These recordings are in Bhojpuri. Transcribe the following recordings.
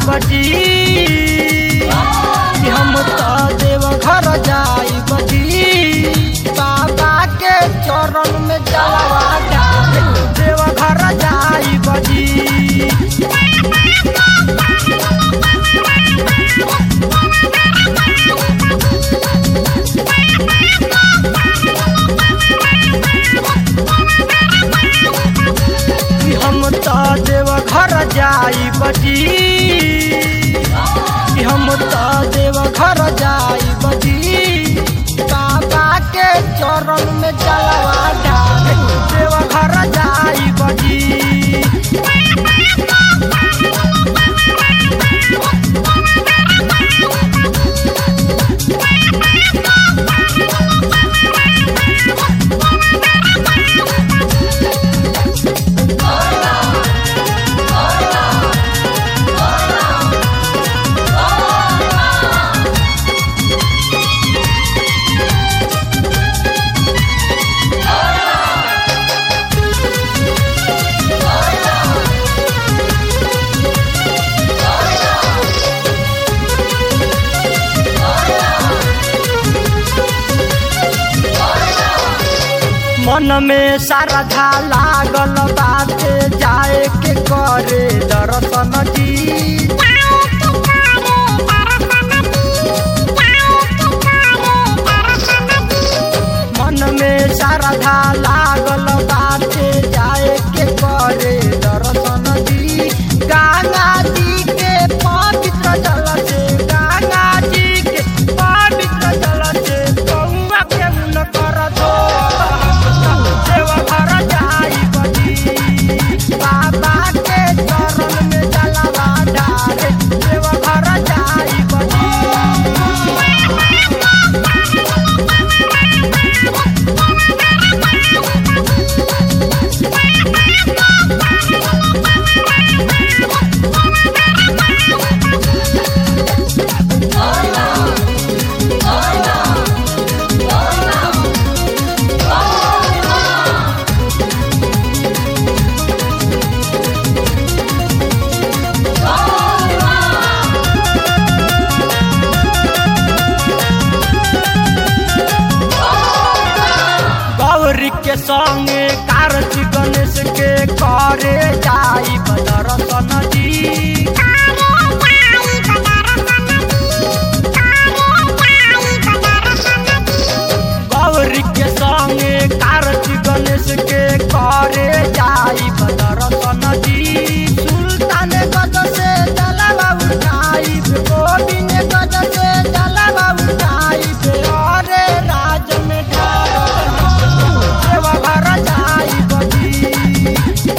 बजी कि हम तो देव घर जाई बजी बाबा के चरण में जलवा डाल देव घर जाई बजी कि हम तो देव घर जाई बजी कि हम तो देव घर जाई बजी बाबा के चरण में जलवा डाल देव घर जाई बजी मन में श्रद्धा लागल बाटे जाए के करे दर्शन जी मन में श्रद्धा लागल बाटे जाए के करे दर्शन जी गंगा जी के पवित्र जल से गंगा जी के पवित्र जल से गौवा के मुन कर दो देव घर जाई बजी बाबा के चरण में जलवा डाले देव घर जाई बजी गौरी के संगे कार्तिक गणेश के करे जाई दर्शन जी गौरी के संगे कार्तिक गणेश के करे जाई दर्शन जी सुल्तान गज से जलवा उठाई गोविंद गज से जलवा उठाई अरे राज में ढाल देव घर जाई बजी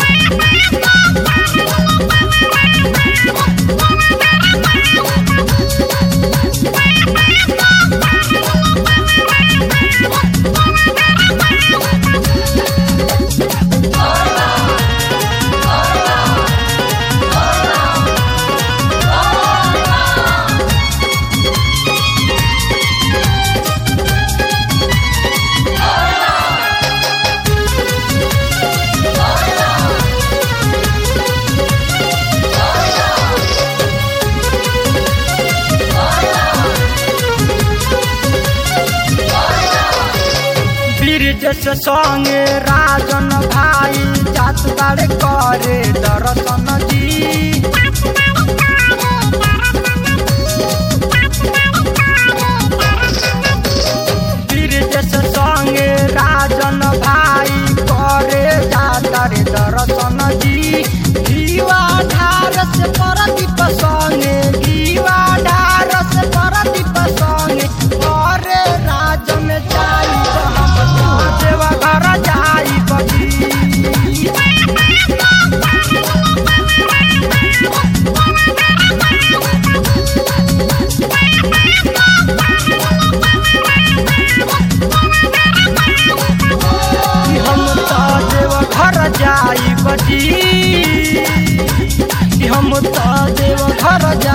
ब्रिज से संगे राजन भाई जात बाड़े करे दर्शन जी ब्रिज से संगे राजन भाई करे जाता रे दर्शन जी दीवा ढार से परदीप संगे दीवा ढार से परदीप संगे करे राज में जाई हम देवा घर जाई बगी कि हम तो देव घर जाई बजी कि हम तो देव घर